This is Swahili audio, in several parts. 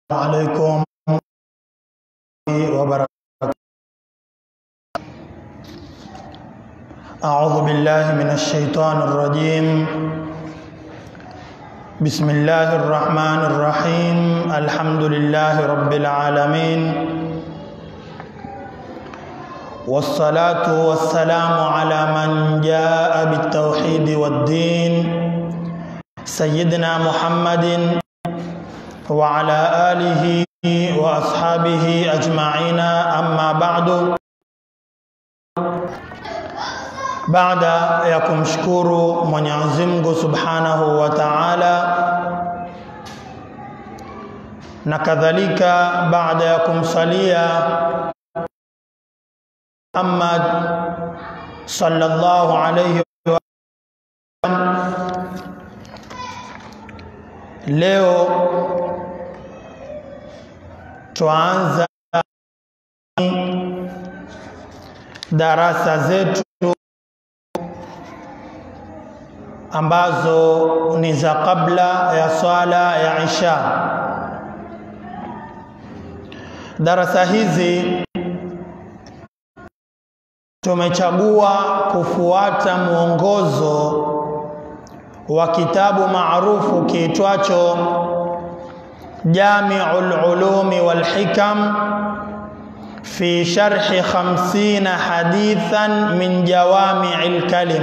عليكم وبركاته أعوذ بالله من الشيطان الرجيم بسم الله الرحمن الرحيم الحمد لله رب العالمين والصلاة والسلام على من جاء بالتوحيد والدين سيدنا محمد وعلى آله وأصحابه أجمعين أما بعد baada ya kumshukuru Mwenyezi Mungu Subhanahu wa Ta'ala na kadhalika baada ya kumsalia Muhammad sallallahu alayhi wa sallam leo tuanza darasa zetu ambazo ni za kabla ya swala ya Isha. Darasa hizi tumechagua kufuata mwongozo wa kitabu maarufu kiitwacho Jami'ul Ulumi wal Hikam fi sharhi 50 hadithan min jawami'il kalim.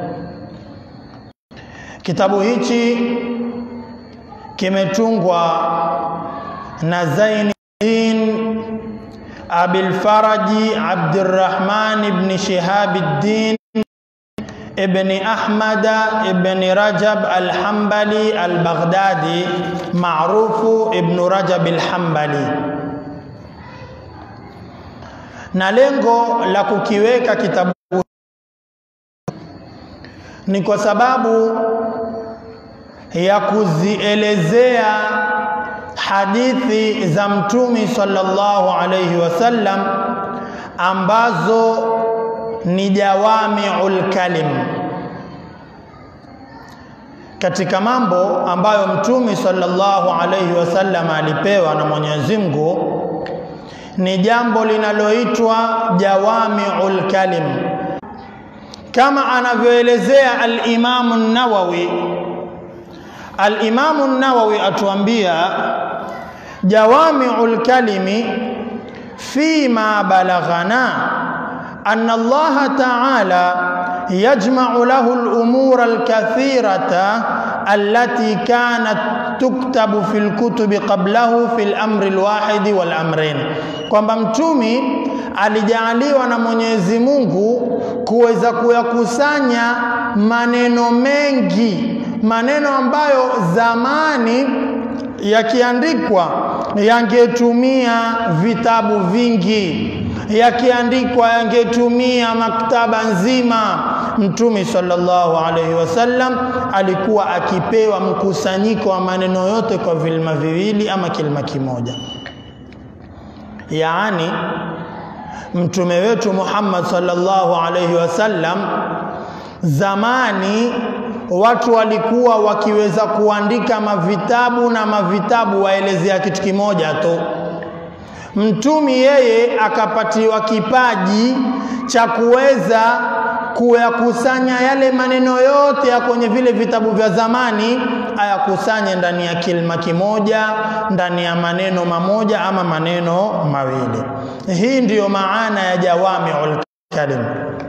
Kitabu hichi kimetungwa na Zainuddin Abil Faraji Abdurrahman ibn Shihabuddin ibn Ahmad ibn Rajab al-Hanbali al-Baghdadi maarufu Ibn Rajab al-Hanbali. Na lengo la kukiweka kitabu ni kwa sababu ya kuzielezea hadithi za Mtume sallallahu alayhi wasallam ambazo ni jawamiul kalim, katika mambo ambayo Mtume sallallahu alayhi wasallam alipewa na Mwenyezi Mungu ni jambo linaloitwa jawamiul kalim, kama anavyoelezea al-Imam an-Nawawi. Al-Imam an-Nawawi atuambia jawamiul kalimi fima balaghana anna Allah ta'ala يجمع له الأمور الكثيرة التي كانت تكتب في الكتب قبله في الأمر الواحد والأمرين kwamba mtumi alijaaliwa na Mwenyezi Mungu kuweza kuyakusanya maneno mengi, maneno ambayo zamani yakiandikwa yangetumia vitabu vingi, yakiandikwa yangetumia maktaba nzima. Mtume sallallahu alaihi wasallam alikuwa akipewa mkusanyiko wa maneno yote kwa vilima viwili ama kilima kimoja. Yaani mtume wetu Muhammad sallallahu alaihi wasallam zamani watu walikuwa wakiweza kuandika mavitabu na mavitabu waelezea kitu kimoja tu. Mtumi yeye akapatiwa kipaji cha kuweza kuyakusanya yale maneno yote ya kwenye vile vitabu vya zamani, ayakusanye ndani ya kilima kimoja, ndani ya maneno mamoja ama maneno mawili. Hii ndiyo maana ya jawamiul kalim,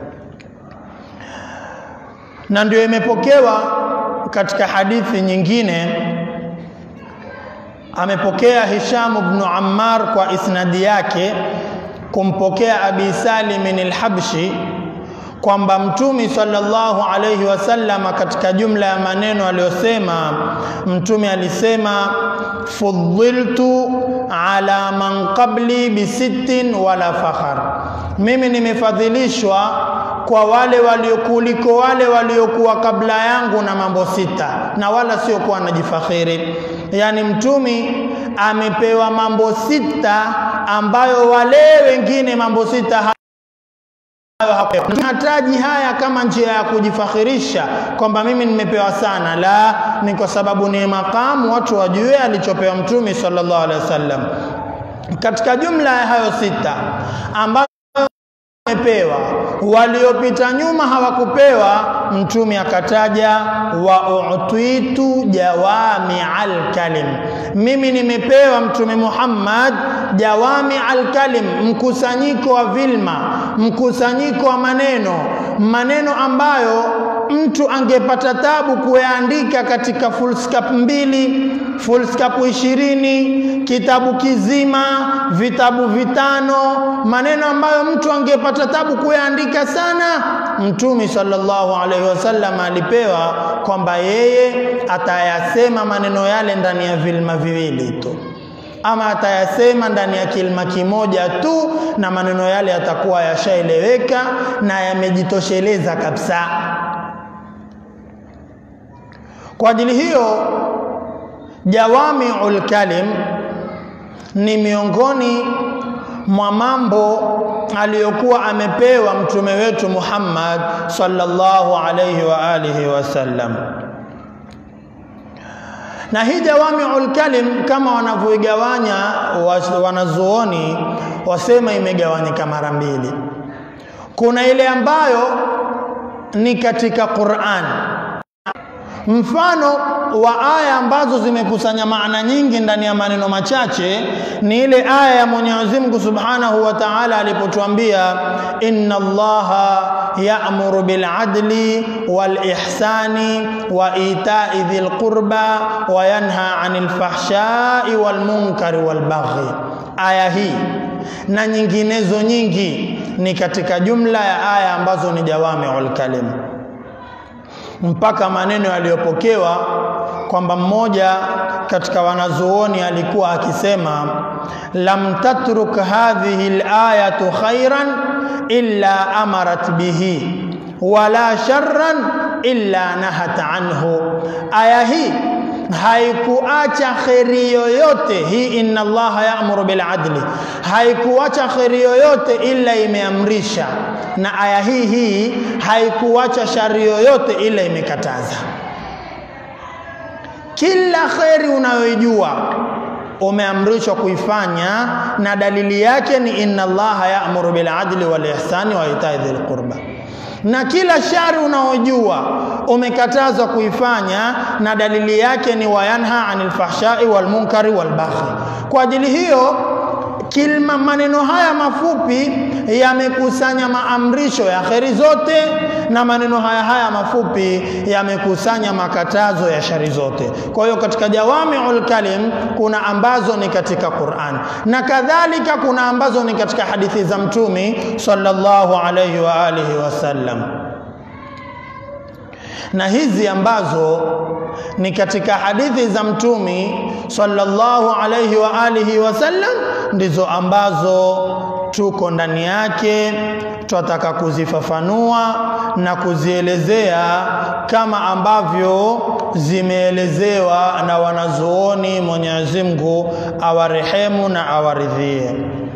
na ndio imepokewa katika hadithi nyingine amepokea Hisham ibn Ammar kwa isnadi yake kumpokea Abi Salim al-Habshi kwamba Mtume sallallahu alayhi wasallam katika jumla ya maneno aliyosema, Mtume alisema fuddiltu ala man qabli bisittin wala fakhar, mimi nimefadhilishwa kwa wale waliokuliko wale waliokuwa kabla yangu na mambo sita, na wala sio kuwa najifakhiri. Yani mtumi amepewa mambo sita ambayo wale wengine mambo sita hataji haya kama njia ya kujifakhirisha kwamba mimi nimepewa sana, la, ni kwa sababu ni makamu, watu wajue alichopewa Mtume sallallahu alaihi wasallam. Katika jumla ya hayo sita ambayo wamepewa, waliopita nyuma hawakupewa, Mtume akataja wa utitu jawami alkalim, mimi nimepewa Mtume Muhammad jawami alkalim, mkusanyiko wa vilma, mkusanyiko wa maneno, maneno ambayo mtu angepata tabu kuyaandika katika fullscap mbili, fullscap ishirini, kitabu kizima, vitabu vitano, maneno ambayo mtu angepata tabu kuyaandika sana. Mtume sallallahu alaihi wasallam alipewa kwamba yeye atayasema maneno yale ndani ya vilma viwili tu ama atayasema ndani ya kilima kimoja tu, na maneno yale yatakuwa yashaeleweka na yamejitosheleza kabisa. Kwa ajili hiyo, jawamiul kalim ni miongoni mwa mambo aliyokuwa amepewa mtume wetu Muhammad sallallahu alayhi wa alihi wasallam na hii jawamiul kalim kama wanavyoigawanya wanazuoni wasema imegawanyika mara mbili. Kuna ile ambayo ni katika Qur'an, mfano wa aya ambazo zimekusanya maana nyingi ndani ya maneno machache ni ile aya ya Mwenyezi Mungu Subhanahu wa Ta'ala alipotuambia inna Allaha ya'muru bil adli wal ihsani wa ita'i dhil qurba wa yanha 'anil fahsha'i wal munkari wal baghi. Aya hii na nyinginezo nyingi ni katika jumla ya aya ambazo ni jawami'ul kalim mpaka maneno yaliyopokewa kwamba mmoja katika wanazuoni alikuwa akisema lam tatruk hadhihi alayatu khairan illa amarat bihi wala sharran illa nahat anhu, aya hii haikuacha kheri yoyote hii, inna Allaha ya'muru bil adli, haikuacha kheri yoyote ila imeamrisha, na aya hii hii haikuacha shari yoyote ila imekataza. Kila kheri unayoijua umeamrishwa kuifanya, na dalili yake ni inna Allaha ya'muru bil adli wal ihsani wa ita'i dhil qurba na kila shari unaojua umekatazwa kuifanya, na dalili yake ni wayanha anil fahshai wal munkari wal baghi. Kwa ajili hiyo kilma maneno haya mafupi yamekusanya maamrisho ya kheri zote, na maneno haya haya mafupi yamekusanya makatazo ya shari zote. Kwa hiyo katika jawamiul kalim kuna ambazo ni katika Qur'an na kadhalika kuna ambazo ni katika hadithi za Mtume sallallahu alayhi wa alihi wasallam na hizi ambazo ni katika hadithi za mtumi sallallahu alayhi wa alihi wasallam ndizo ambazo tuko ndani yake, twataka kuzifafanua na kuzielezea kama ambavyo zimeelezewa na wanazuoni. Mwenyezi Mungu awarehemu na awaridhie.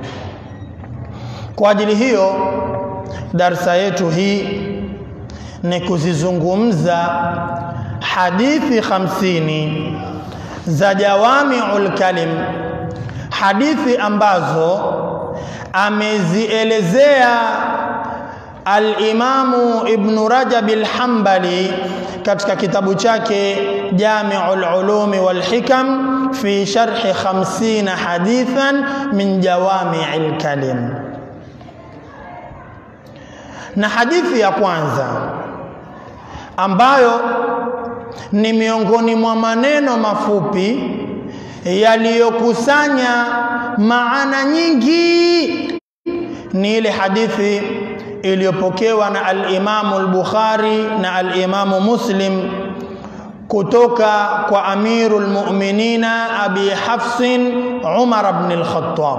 Kwa ajili hiyo darsa yetu hii ni kuzizungumza hadithi hamsini za jawamiul kalim, hadithi ambazo amezielezea Al-Imamu Ibn Rajab al-Hanbali katika kitabu chake Jami'ul Ulumi wal Hikam fi sharhi 50 hadithan min jawami'il kalim. Na hadithi ya kwanza ambayo ni miongoni mwa maneno mafupi yaliyokusanya maana nyingi ni ile hadithi iliyopokewa na al-Imamu al-Bukhari na al-Imamu Muslim kutoka kwa Amirul Mu'minina Abi Hafsin Umar ibn al-Khattab.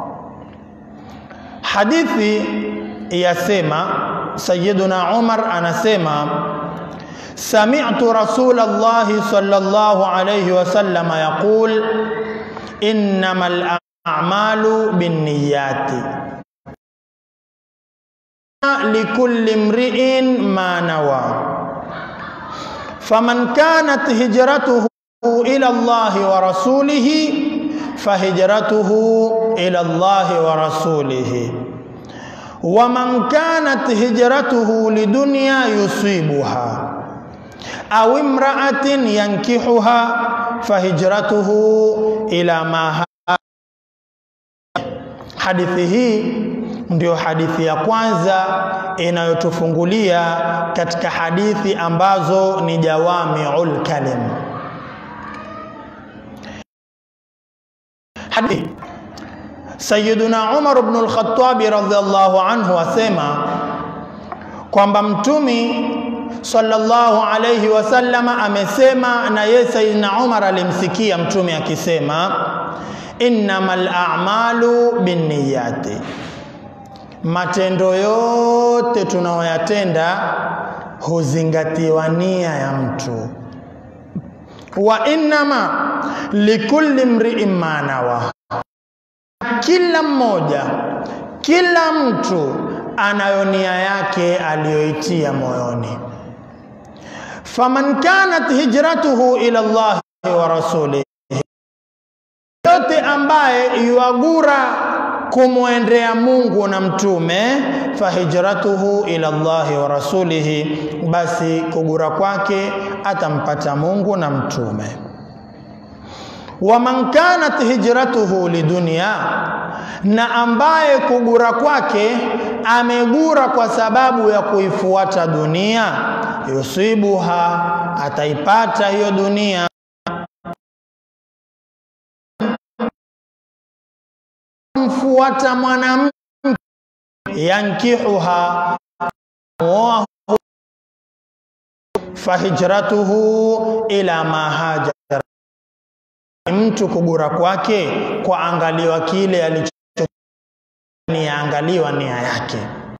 Hadithi yasema Sayyiduna Umar anasema sami'tu Rasulullah sallallahu alayhi wasallam yaqul innamal a'malu binniyati likulli mri'in ma nawa faman kanat hijratuhu ila Allahi wa rasulihi fahijratuhu ila Allahi wa rasulihi waman kanat hijratuhu lidunya yusibuha au imra'atin yankihuha fahijratuhu ila ma hadithi hii ndio hadithi ya kwanza inayotufungulia katika hadithi ambazo ni jawamiul kalim hadithi Sayyiduna Umar ibn al-Khattab radhiyallahu anhu asema kwamba mtumi sallallahu alayhi wasallama amesema na yeye Sayyidina Umar alimsikia mtume akisema innamal a'malu binniyati matendo yote tunayoyatenda huzingatiwa nia ya mtu wa innama likulli mri'in ma nawa kila mmoja kila mtu anayo nia yake aliyoitia moyoni faman kanat hijratuhu ila Allah wa rasulih yote ambaye yuagura kumwendea Mungu na mtume fahijratuhu ila Allahi wa rasulihi, basi kugura kwake atampata Mungu na mtume. Waman kanat hijratuhu lidunia, na ambaye kugura kwake amegura kwa sababu ya kuifuata dunia, yusibuha, ataipata hiyo dunia mfuata mwanamke yankihuha muoa fahijratuhu ila ma hajara, mtu kugura kwake kwa angaliwa kile alicho niangaliwa nia yake.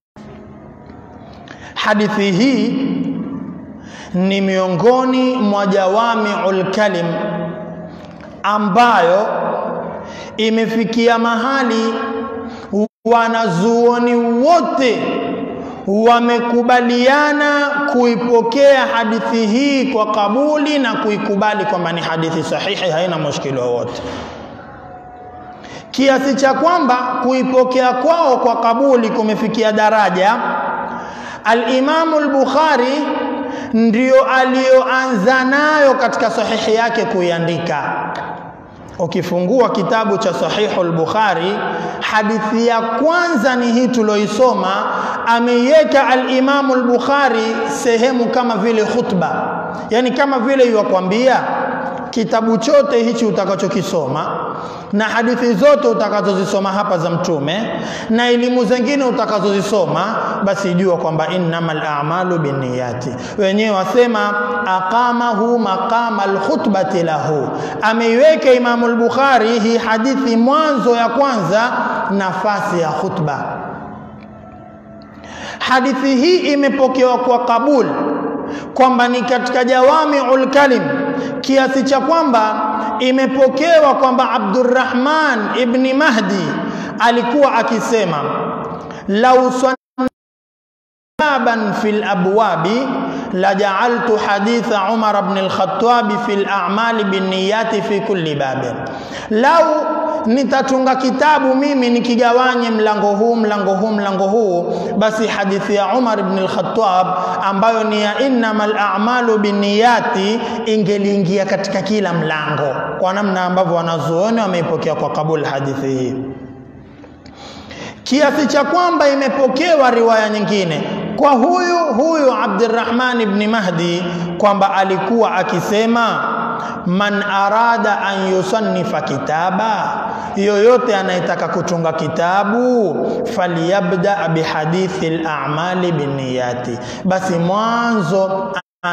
Hadithi hii ni miongoni mwa jawamiul kalim ambayo imefikia mahali wanazuoni wote wamekubaliana kuipokea hadithi hii kwa kabuli na kuikubali kwamba ni hadithi sahihi, haina mushkili wowote, kiasi cha kwamba kuipokea kwao kwa kabuli kumefikia daraja Al-Imamu al-Bukhari ndio aliyoanza nayo katika sahihi yake kuiandika. Ukifungua kitabu cha Sahihu al-Bukhari, hadithi ya kwanza ni hii tuloisoma. Ameiweka al-Imamu al-Bukhari sehemu kama vile khutba, yani kama vile yuwakwambia kitabu chote hichi utakachokisoma na hadithi zote utakazozisoma hapa za Mtume na elimu zingine utakazozisoma, basi jua kwamba innamal a'malu binniyati. Wenyewe wasema aqamahu maqama alkhutbati lahu, ameiweka Imamu al-Bukhari hii hadithi mwanzo ya kwanza nafasi ya khutba. Hadithi hii imepokewa kwa kabul kwamba ni katika jawamiul kalim kiasi cha kwamba imepokewa kwamba Abdurrahman ibni Mahdi alikuwa akisema lau baban fil abwabi laja'altu haditha Umar ibn al-Khattab fil a'mali binniyati fi kulli babin, lau nitatunga kitabu mimi nikigawanye mlango huu mlango huu mlango huu, basi hadithi ya Umar ibn al-Khattab ambayo ni ya innamal a'malu binniyati ingeliingia katika kila mlango, kwa namna ambavyo wanazuoni wameipokea kwa kabul hadithi hii, kiasi cha kwamba imepokewa riwaya nyingine kwa huyu huyu Abdurrahman ibn Mahdi kwamba alikuwa akisema man arada an yusannifa kitaba, yoyote anayetaka kutunga kitabu falyabda bihadithi al-a'mali binniyati, basi mwanzo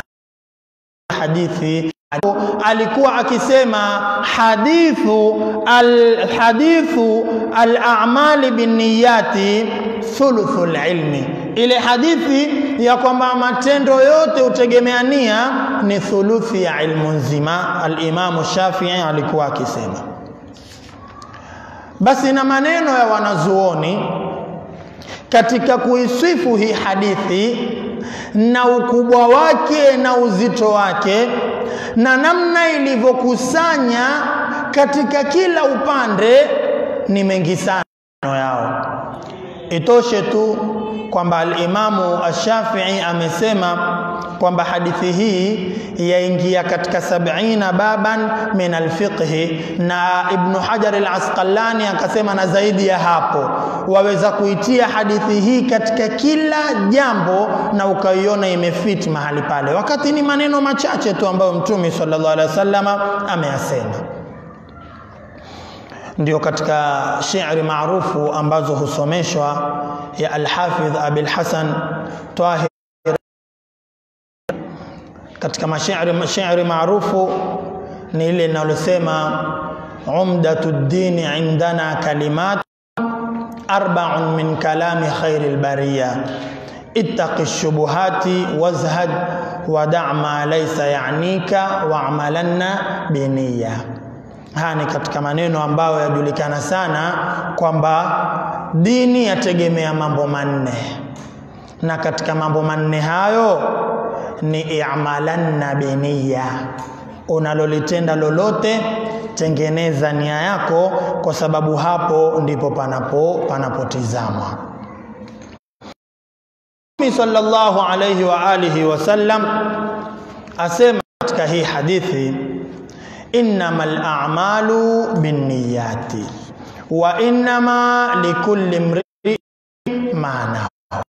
hadithi alikuwa akisema hadithu alhadithu al-a'mali binniyati thuluthul ilmi, ile hadithi ya kwamba matendo yote hutegemea nia ni thuluthi ya ilmu nzima. Al-Imamu Shafii alikuwa akisema. Basi na maneno ya wanazuoni katika kuisifu hii hadithi na ukubwa wake na uzito wake na namna ilivyokusanya katika kila upande ni mengi sana yao. Itoshe tu kwamba al-Imamu Ash-Shafi'i amesema kwamba hadithi hii yaingia katika sab'ina baban min alfiqhi, na Ibnu Hajar al-Asqalani akasema na zaidi ya hapo, waweza kuitia hadithi hii katika kila jambo na ukaiona imefiti mahali pale, wakati ni maneno machache tu ambayo Mtume sallallahu alaihi wasallam ameyasema. Ndio katika shairi maarufu ambazo husomeshwa ya Al-Hafidh Abil Hasan Tahir katika mashairi mashairi maarufu ni ile linalosema umdatu ddini indana kalimat arba'un min kalami khairil bariya ittaqi shubuhati wazhad wada' ma laysa ya'nika wa'malanna biniya. Haya ni katika maneno ambayo yajulikana sana kwamba dini yategemea mambo manne, na katika mambo manne hayo ni i'malanna biniya, unalolitenda lolote tengeneza nia yako, kwa sababu hapo ndipo panapo panapotizamwa. Mtume sallallahu alayhi wa alihi wasallam asema katika hii hadithi, innamal a'malu binniyati wa innama likulli imri'in ma nawa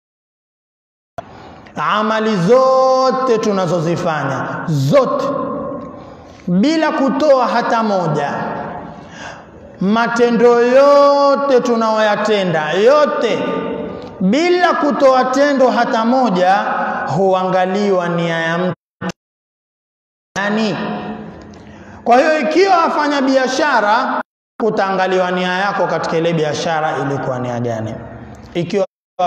amali zote tunazozifanya zote bila kutoa hata moja, matendo yote tunayoyatenda yote bila kutoa tendo hata moja, huangaliwa nia ya mtu yani. Kwa hiyo ikiwa afanya biashara, kutaangaliwa nia yako katika ile biashara ilikuwa nia gani, ikiwa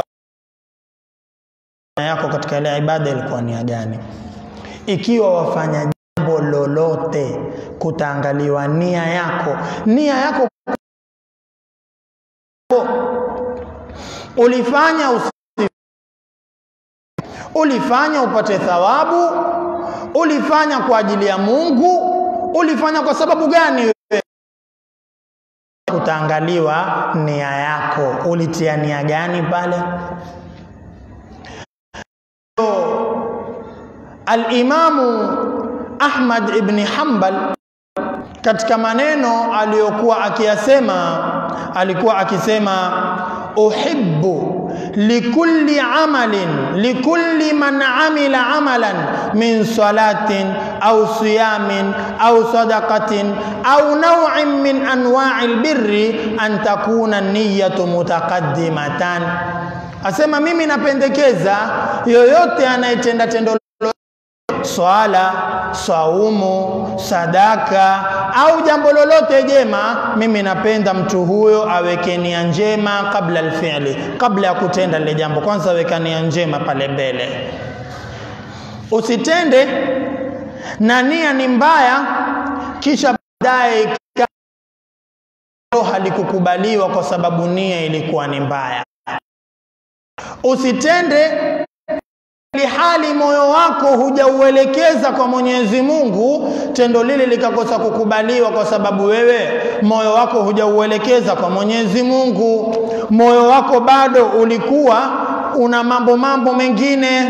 yako katika ile ibada ilikuwa nia gani? Ikiwa wafanya jambo lolote, kutaangaliwa nia yako. Nia yako ulifanya usi, ulifanya upate thawabu, ulifanya kwa ajili ya Mungu, ulifanya kwa sababu gani? Wewe kutaangaliwa nia yako, ulitia nia gani pale? Al-Imamu Ahmad ibn Hanbal katika maneno aliyokuwa akiyasema, alikuwa akisema uhibbu likulli amalin likulli man amila amalan min salatin au siyamin au sadaqatin au naw'in min anwa'i albirri an takuna niyatu mutaqaddimatan, asema mimi napendekeza yoyote anayetenda tendo swala, saumu, sadaka au jambo lolote jema, mimi napenda mtu huyo aweke nia njema kabla alfi'li, kabla ya kutenda lile jambo. Kwanza weka nia njema pale mbele, usitende na nia ni mbaya, kisha baadaye halikukubaliwa kwa sababu nia ilikuwa ni mbaya. Usitende hali moyo wako hujauelekeza kwa Mwenyezi Mungu, tendo lile likakosa kukubaliwa kwa sababu wewe moyo wako hujauelekeza kwa Mwenyezi Mungu. Moyo wako bado ulikuwa una mambo mambo mengine,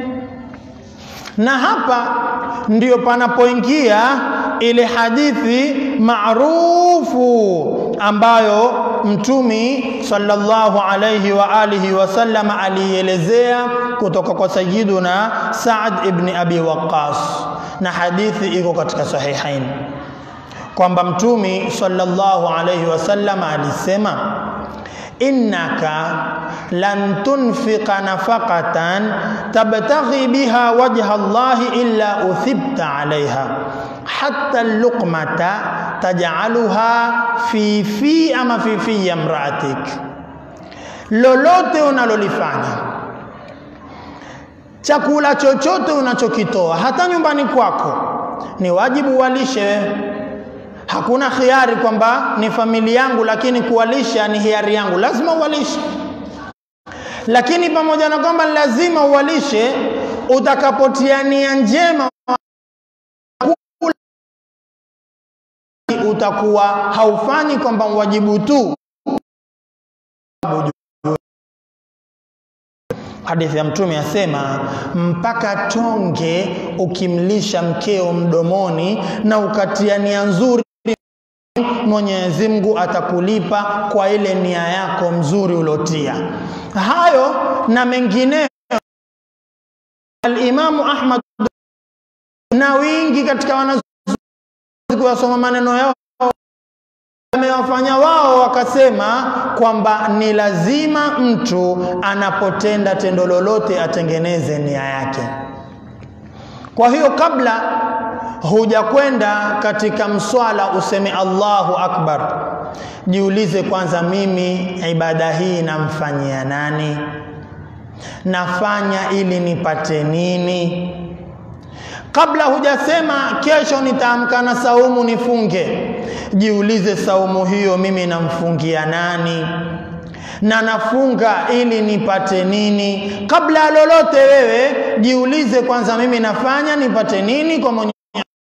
na hapa ndiyo panapoingia ile hadithi maarufu ambayo Mtumi sallallahu alayhi wa alihi wasallam alielezea kutoka kwa Sayyiduna Saad ibn Abi Waqqas, na hadithi iko katika Sahihain kwamba Mtumi sallallahu alayhi wasallam alisema innaka lan tunfiqa nafaqatan tabtaghi biha wajha Allahi illa uthibta alaiha hatta luqmata taj'aluha fi fi ama fi fi imraatik, lolote unalolifanya, chakula chochote unachokitoa, hata nyumbani kwako, ni wajibu walishe Hakuna khiari kwamba ni familia yangu, lakini kuwalisha ni hiari yangu, lazima uwalishe. lakini pamoja na kwamba lazima uwalishe, utakapotia nia njema utakuwa haufanyi kwamba wajibu tu. Hadithi ya Mtume asema mpaka tonge ukimlisha mkeo mdomoni na ukatia nia nzuri, Mwenyezi Mungu atakulipa kwa ile nia yako mzuri ulotia. Hayo na mengineyo, Alimamu Ahmad na wingi katika wanazuoni kuyasoma maneno yao amewafanya wao wakasema kwamba ni lazima mtu anapotenda tendo lolote atengeneze nia yake. Kwa hiyo kabla hujakwenda katika mswala useme Allahu Akbar, jiulize kwanza, mimi ibada hii namfanyia nani? Nafanya ili nipate nini? Kabla hujasema kesho nitaamka na saumu nifunge, jiulize saumu hiyo mimi namfungia nani na nafunga ili nipate nini? Kabla ya lolote, wewe jiulize kwanza, mimi nafanya nipate nini kwa Mwenyezi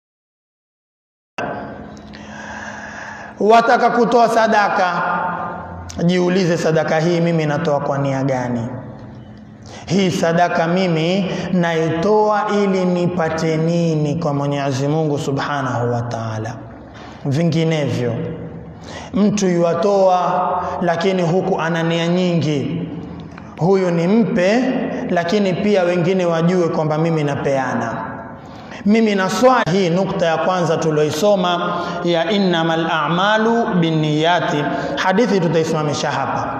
Wataka kutoa sadaka, jiulize, sadaka hii mimi natoa kwa nia gani? Hii sadaka mimi naitoa ili nipate nini kwa Mwenyezi Mungu Subhanahu wa Ta'ala. Vinginevyo mtu yuatoa, lakini huku ana nia nyingi, huyu ni mpe, lakini pia wengine wajue kwamba mimi napeana mimi na swali. Hii nukta ya kwanza tulioisoma ya innamal a'malu binniyati, hadithi tutaisimamisha hapa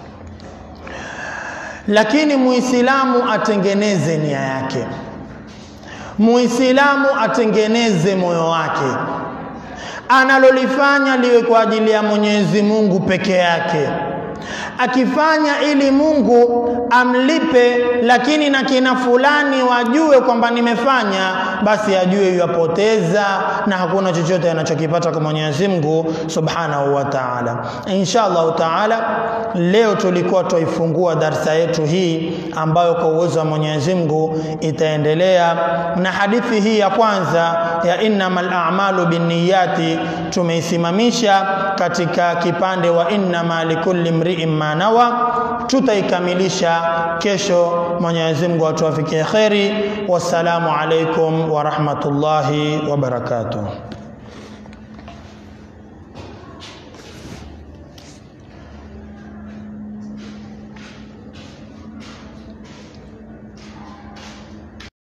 lakini muislamu atengeneze nia yake, muislamu atengeneze moyo wake, analolifanya liwe kwa ajili ya Mwenyezi Mungu peke yake. Akifanya ili Mungu amlipe, lakini na kina fulani wajue kwamba nimefanya, basi ajue yapoteza na hakuna chochote anachokipata kwa Mwenyezi Mungu Subhanahu wa Ta'ala. Insha Allahu Ta'ala, leo tulikuwa tuifungua darsa yetu hii ambayo kwa uwezo wa Mwenyezi Mungu itaendelea na hadithi hii ya kwanza ya innamal a'malu binniyati, tumeisimamisha katika kipande wa innama likulli mri'in ma nawa. Tutaikamilisha kesho, Mwenyezi Mungu atuwafikie kheri. Wassalamu alaikum wa rahmatullahi wa barakatuh.